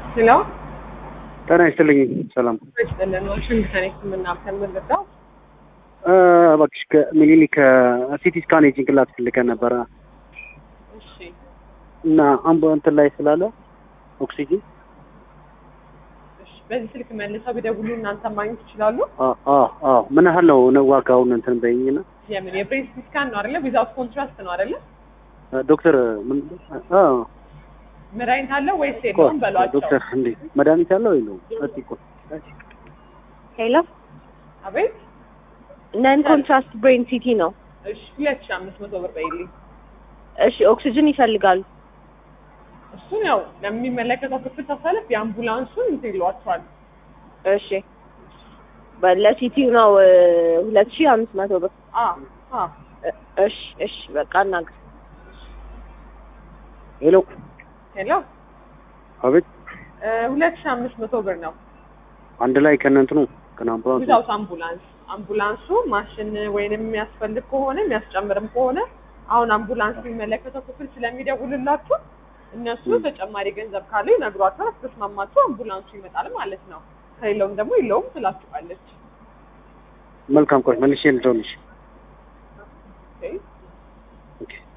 ሄሎ ጤና ይስጥልኝ። ሰላም ይስጥልን። ዋሽንግተን ሕክምና ከምንልዳው እ፣ እባክሽ ከሚኒሊክ ሲቲ ስካን የጭንቅላት ፈልገን ነበረ እሺ እና አምቦ እንትን ላይ ስላለ ኦክሲጂን እሺ። በዚህ ስልክ መልሰው ቢደውሉ እናንተ ማግኘት ይችላሉ። አ- አ- አዎ ምን ያህል ነው ነው ዋጋውን እንትን በይኝና የምን የብሬን ሲቲ ስካን ነው አይደለ? ዊዛውት ኮንትራስት ነው አይደለ? ዶክተር ምን አ መድኃኒት አለው ወይስ ቆይ የለውም በሏቸው። ዶክተር እንዴ መድኃኒት አለው የለውም? እስኪ ቆይ ሄሎ አቤት። ነን ኮንትራስት ብሬን ሲቲ ነው። እሺ ሁለት ሺህ አምስት መቶ ብር በይልኝ። እሺ ኦክሲጅን ይፈልጋሉ። እሱን ያው ለሚመለከተው ክፍል ተሰለፍ የአምቡላንሱን እንትን ይሏቸዋል። እሺ ለሲቲው ነው ሁለት ሺህ አምስት መቶ ብር። አ አ እ- እሺ እሺ በቃ እናግር። ሄሎ ሄሎ አቤት እ፣ ሁለት ሺህ አምስት መቶ ብር ነው አንድ ላይ ከነ እንትኑ ከነ አምቡላንሱ ዊዛውት አምቡላንስ አምቡላንሱ ማሽን ወይንም የሚያስፈልግ ከሆነ የሚያስጨምርም ከሆነ አሁን አምቡላንስ የሚመለከተው ክፍል ስለሚደውልላችሁ እነሱ ተጨማሪ ገንዘብ ካለ ይነግሯቸዋል። ተስማማችሁ አምቡላንሱ ይመጣል ማለት ነው። ከሌለውም ደግሞ የለውም ትላችኋለች። መልካም ቆይ መልሼ ልደውልልሽ ኦኬ